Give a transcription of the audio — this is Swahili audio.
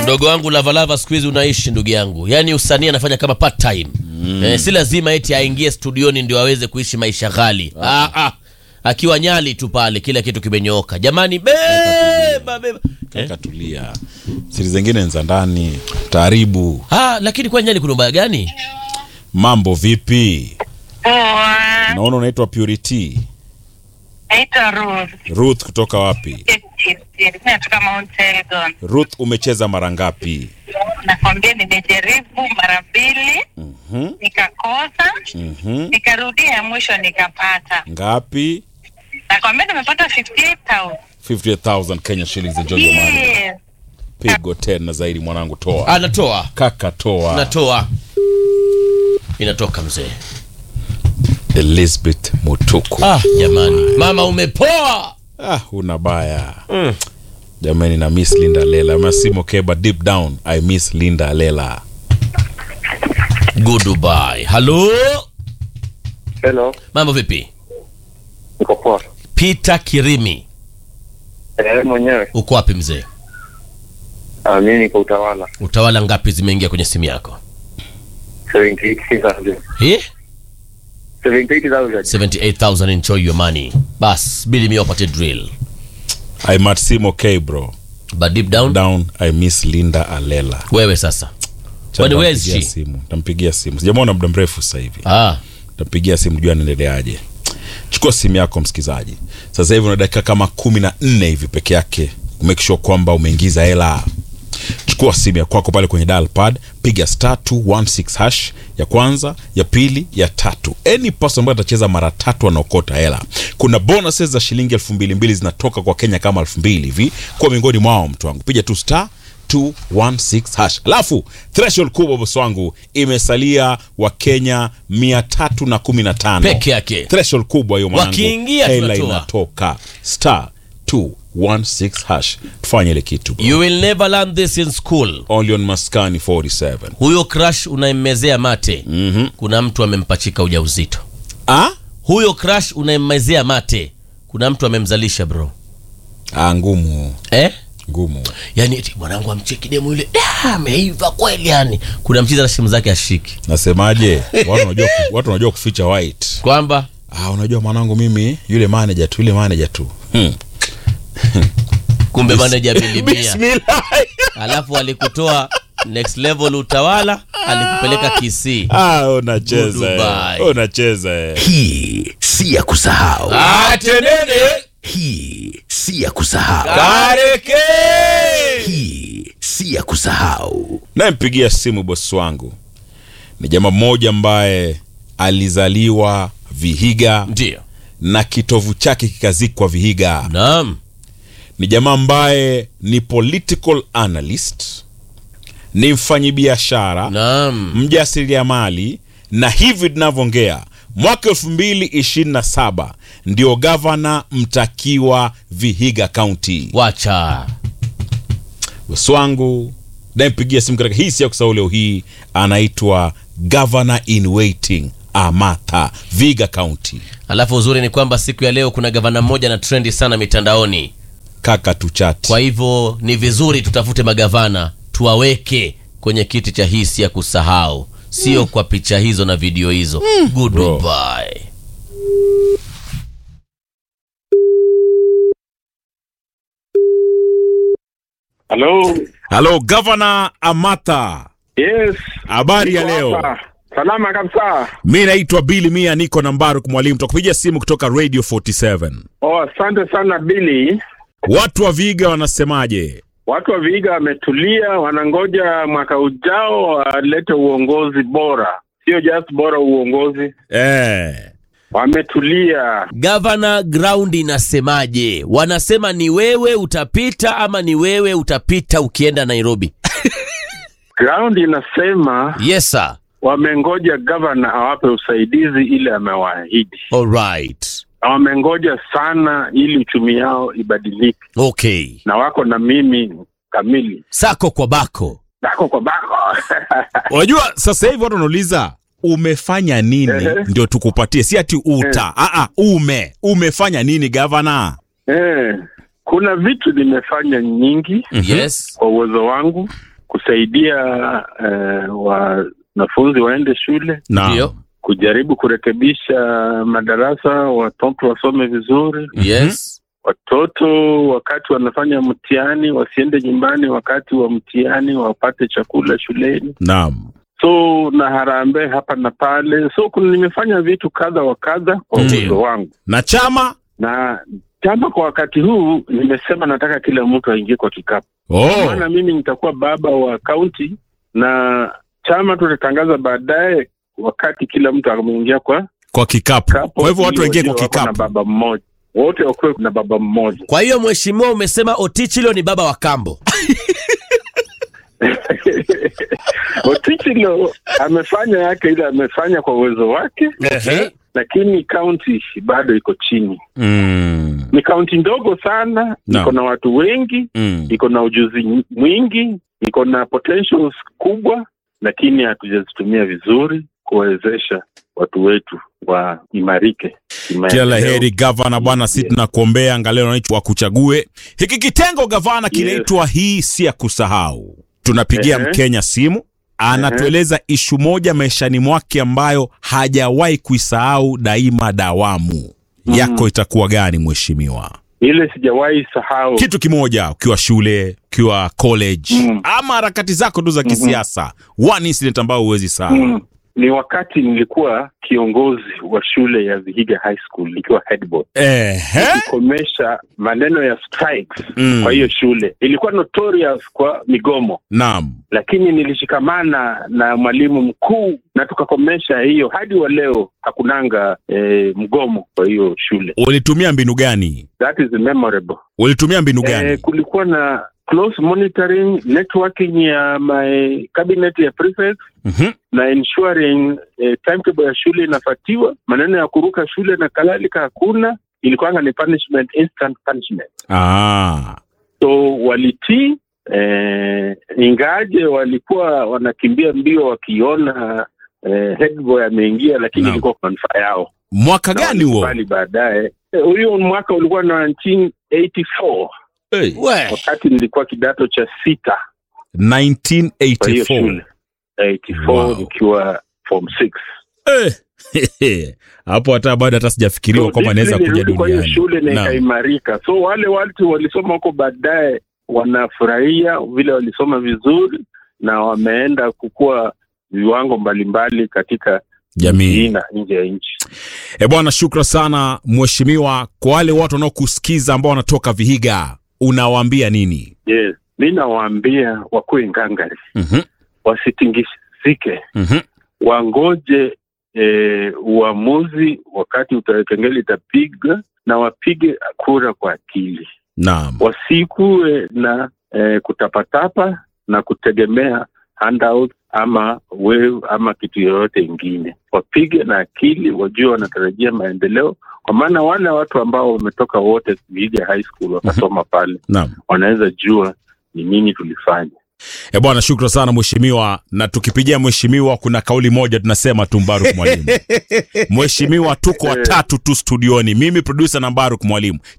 mdogo wangu lavalava siku hizi unaishi ndugu yangu yaani usanii anafanya kama part time eh, si lazima eti aingie studioni ndio aweze kuishi maisha ghali ah, ah. akiwa nyali tu pale kila kitu kimenyooka jamani beba beba eh? katulia siri zingine ni za ndani taaribu ah, lakini kwa nyali kuna ubaya gani mambo vipi Poa, naona unaitwa purity naitwa Ruth. ruth kutoka wapi Natoka Mount Elgon. ruth umecheza mara ngapi Nakwambia nimejaribu mara mbili Mhm, nikakosa, mhm. nikarudia mwisho nikapata. ngapi Nakwambia nimepata 58,000. 50000 kenya shillings enjoy your money Yes. pigo tena zaidi mwanangu toa anatoa kaka toa natoa inatoka mzee elizabeth mutuku ah, jamani mama umepoa ah, una baya jamani na miss linda lela masimo keba deep down i miss linda lela goodbye halo Hello, mambo vipi niko poa. peter kirimi Eh, mwenyewe. uko wapi mzee Ah, mimi niko utawala. utawala ngapi zimeingia kwenye simu yako 78,000. Eh? 78,000. 78000 enjoy your money bas bili mia wapate drill i matsimo k bro but deep down down i miss linda alela wewe sasa Cha Kwani where is nitampigia she? simu tampigia simu sijamwona muda mrefu sasa hivi ah, tampigia simu jua anaendeleaje chukua simu yako msikizaji sasa hivi una dakika kama kumi na nne hivi peke yake make sure kwamba umeingiza hela chukua simu ya kwako pale kwenye dial pad piga star 216 hash ya kwanza ya pili ya tatu any person ambayo atacheza mara tatu anaokota hela kuna bonuses za shilingi elfu mbili mbili zinatoka kwa kenya kama elfu mbili hivi kwa miongoni mwao mtu wangu piga tu star 216 hash alafu threshold kubwa bosi wangu imesalia wakenya 315 Peke yake. threshold kubwa hiyo mwanangu Wakiingia hela tunatoa. inatoka star 216 hash tufanye ile kitu bro. you will never learn this in school only on maskani 47 huyo crush unaimmezea mate Mhm. kuna mtu amempachika ujauzito ah? huyo crush unaimmezea mate kuna mtu amemzalisha bro ah ngumu eh? ngumu yani eti mwanangu amcheki demu yule "Da, ameiva kweli yani kuna mchiza na simu zake ashiki nasemaje watu wanajua ku- watu wanajua kuficha white kwamba ah, unajua mwanangu mimi yule manager tu yule manager tu hmm. kumbe maneja milimia Bismillah. alafu alikutoa next level utawala alikupeleka kisii ah, unacheza eh. Dubai. unacheza eh. Hii si ya kusahau. atenene Hii si ya kusahau. kareke Hii si ya kusahau. nayempigia simu bosi wangu ni jamaa mmoja ambaye alizaliwa vihiga ndio na kitovu chake kikazikwa vihiga naam ni jamaa ambaye ni political analyst ni mfanyibiashara naam mjasiriamali na hivi tunavyoongea mwaka elfu mbili ishirini na saba ndio gavana mtakiwa vihiga kaunti wacha bosi wangu nampigia simu katika hii si ya kusahau leo hii anaitwa governor in waiting amatha viga kaunti alafu uzuri ni kwamba siku ya leo kuna gavana mmoja na trendi sana mitandaoni kaka tuchati kwa hivyo ni vizuri tutafute magavana tuwaweke kwenye kiti cha hisi ya kusahau sio kwa picha hizo na video hizo goodbye Halo. halo gavana amatha Yes. habari ya Niko leo hapa. Salama kabisa. mi naitwa bili mia niko na mbaruk mwalimu takupigia simu kutoka radio 47 Oh, asante sana Billy. watu wa viga wanasemaje Watu wa Vihiga wametulia, wanangoja mwaka ujao walete uongozi bora, sio just bora uongozi. eh. Wametulia. gavana ground inasemaje wanasema ni wewe utapita ama ni wewe utapita ukienda nairobi Ground inasema yes sir wamengoja gavana awape usaidizi ile amewaahidi, alright na wamengoja sana ili uchumi yao ibadilike, okay na wako na mimi kamili, sako kwa bako bako kwa bako unajua sasa hivi watu wanauliza umefanya nini Ehe. ndio tukupatie si ati uta Aa, ume umefanya nini gavana eh, kuna vitu nimefanya nyingi yes kwa uwezo wangu kusaidia eh, wanafunzi waende shule, Naam. Ndio. kujaribu kurekebisha madarasa, watoto wasome vizuri, Yes. watoto wakati wanafanya mtihani wasiende nyumbani wakati wa mtihani, wapate chakula shuleni. Naam. So na harambee hapa na pale, so kuna- nimefanya vitu kadha wa kadha kwa Ndio. uwezo wangu, Na chama? na chama kwa wakati huu nimesema nataka kila mtu aingie kwa kikapu Oh. maana mimi nitakuwa baba wa kaunti na chama tutatangaza baadaye wakati kila mtu ameingia kwa Kwa kikapu. kapu. Kwa hivyo watu waingie Ili kwa wako na kikapu. baba mmoja, wote wakuwe na baba mmoja. Kwa hiyo mheshimiwa, umesema Otichilo ni baba wa kambo. Otichilo amefanya yake ile amefanya kwa uwezo wake, Okay. lakini kaunti bado iko chini. Mm. Ni kaunti ndogo sana, No. iko na watu wengi, Mm. iko na ujuzi mwingi, iko na potentials kubwa, lakini hatujazitumia vizuri kuwawezesha watu wetu waimarike Kila la heri gavana bwana, si tunakuombea angalau wananchi wakuchague. Hiki kitengo gavana kinaitwa hii si ya kusahau. Tunapigia Ehe. Mkenya simu anatueleza ishu moja maishani mwake ambayo hajawahi kuisahau daima dawamu. Yako itakuwa gani mheshimiwa? Ile sijawahi sahau Kitu kimoja, ukiwa shule, ukiwa college Mm. ama harakati zako tu za kisiasa, one incident ambayo huwezi sahau. Mm. ni wakati nilikuwa kiongozi wa shule ya Vihiga High School nikiwa head boy Ehe. kukomesha maneno ya strikes Mm. kwa hiyo shule. Ilikuwa notorious kwa migomo, Naam. lakini nilishikamana na mwalimu mkuu na tukakomesha hiyo. Hadi wa leo hakunanga eh, mgomo kwa hiyo shule. Ulitumia mbinu gani? That is memorable. Ulitumia mbinu gani? Eh, kulikuwa na close monitoring, networking ya my cabinet ya prefects Mhm. na ensuring eh, timetable ya shule inafuatiwa. Maneno ya kuruka shule na kadhalika hakuna, ilikuwanga ni punishment, instant punishment. Ah. So walitii eh, ingaje walikuwa wanakimbia mbio wakiona eh, head boy ameingia, lakini Naam. ilikuwa kwa manufaa yao. Mwaka gani huo? Bali baadaye eh, huyo mwaka ulikuwa 1984 Hey. We. wakati nilikuwa kidato cha sita kwa hiyo 1984. shule 84 Wow. nikiwa form 6 Eh. Hapo hata bado hata sijafikiriwa So, kwamba naweza discipline kuja ilirudi kwa hiyo duniani. shule na Naam. ikaimarika. So wale watu walisoma huko baadaye wanafurahia vile walisoma vizuri na wameenda kukua viwango mbalimbali katika Jamii. hii na nje ya nchi. E bwana, shukra sana mheshimiwa. Kwa wale watu wanaokusikiza ambao wanatoka Vihiga, unawaambia nini? Yes, mi nawaambia wakuwe ngangari, Mhm. wasitingizike, Mhm. wangoje eh, uamuzi wakati uta- kengele itapiga na wapige kura kwa akili. Naam. wasikuwe na eh, kutapatapa na kutegemea handout ama wewe ama kitu yoyote ingine. Wapige na akili, wajue wanatarajia maendeleo, kwa maana wale watu ambao wametoka wote Vihiga High School wakasoma pale Naam. wanaweza jua ni nini tulifanya. E bwana, shukra sana mheshimiwa, na tukipigia mheshimiwa, kuna kauli moja tunasema tu Mbaruk Mwalimu. Mheshimiwa, tuko watatu tu studioni, mimi producer na Mbaruk Mwalimu.